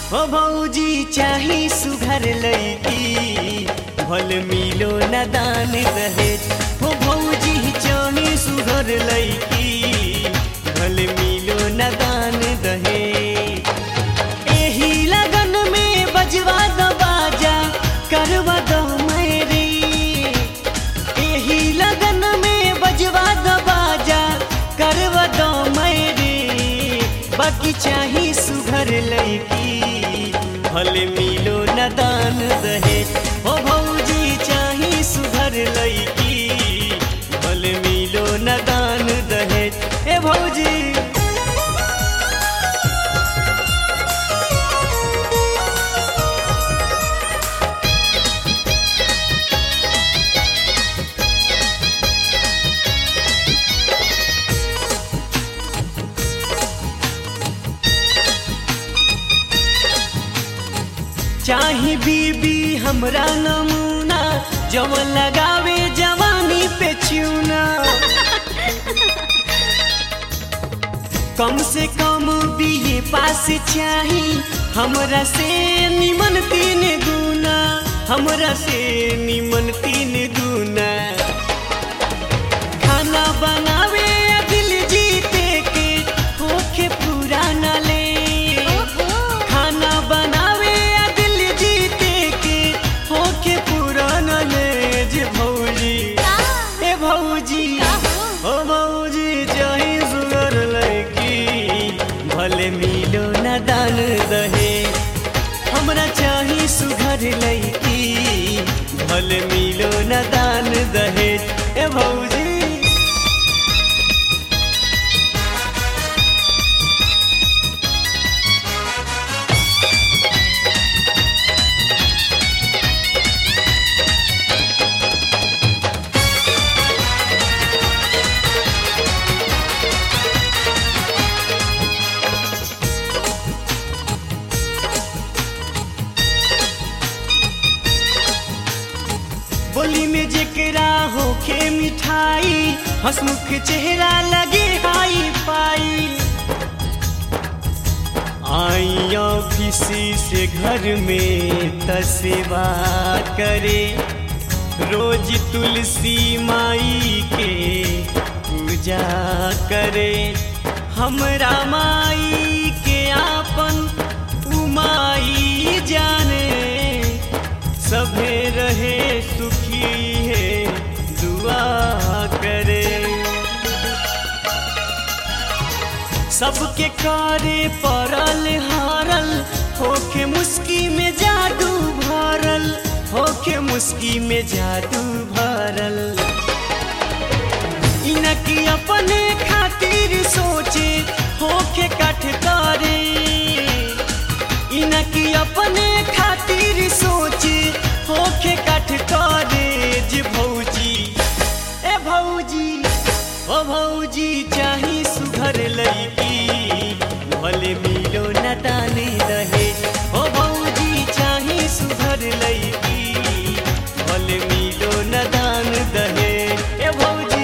हो भौजी चाही सुघर लैकी भल मिलो न दान दहेज हो भौजी चाही सुघर लैकी भल मिलो न दान दहेज एही लगन में बजवा दो बाजा करवा दो मेरी एही लगन में बजवा दो बाजा करवा दो मेरी बाकी चाही सुघर लैकी भले मिलो न दान दहेज हो भौजी चाही सुघर लैकी भले मिलो न दान दहेज ए भौजी चाही बीबी हमरा नमूना जवन लगावे जवानी पे चूना कम से कम बीए पास चाही हमरा से निमन तीन गुना हमरा से निमन तीन गुना खाना बनावे या दिल जीते के होखे पुराना ले खाना बनावे या दिल जीते के होके पुराना ले जे भौजी ए भौजी ओ भौजी चाहे सुगर लैकी भले मिलो न दान दहे हमरा चाही सुघर लैकी भले मिलो न दान दहे ए भौजी बोली में जेकरा होखे मिठाई हंसमुख चेहरा लगे हाई पाई आई ऑफिस से घर में तसेवा करे रोज तुलसी माई के पूजा करे हमरा माई के आपन उमाई जाने सभे रहे सुखी है दुआ करे सबके कारे परल हारल होके मुस्की में जादू भरल होके मुस्की में जादू भरल इनकी अपने खातिर सोचे होके कठ करे इनकी अपने खातिर सोचे होके कठ करे जे भौजी ए भौजी ओ भौजी चाही सुघर लैकी भले मिलो न ताने रहे ओ भौजी चाही सुघर लैकी भले मिलो न दान दहे ए भौजी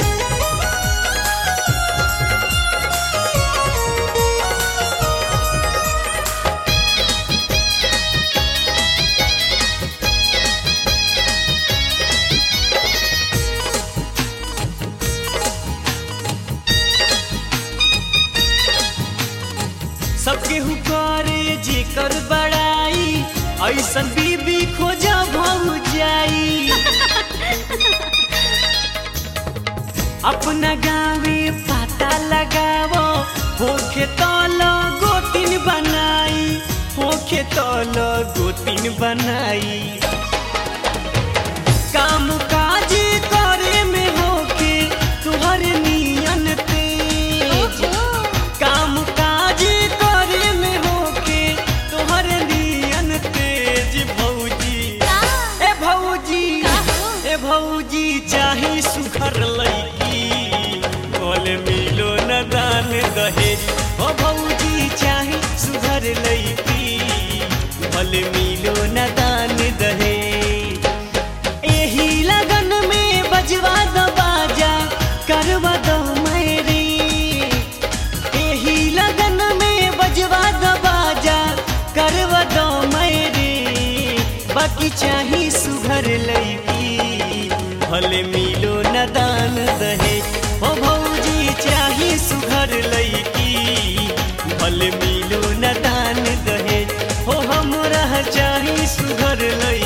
सबके हुकारे जेकर बड़ाई ऐसन बीबी खोजा भौ जाई अपना गावे पता लगावो होखे तल गोतिन बनाई होखे तल गोतिन बनाई काम काज करे में होके तुहर नियन तेज काम काज करे में होके तोहर नियन तेज भौजी ए भौजी ए भौजी चाही सुखर लैकी बोल मिलो न दान दहेज ओ भौजी चाही सुघर लैकी बोल मिलो न दान दहेज एही लगन में बजवा दो बाजा करवा दो मेरी एही लगन में बजवा दो बाजा कर भौजी चाही सुघर लैकी भले मिलो न दान दहे ओ भौजी चाही सुघर लैकी भले मिलो न दान दहे हो हमरा चाही सुघर लैकी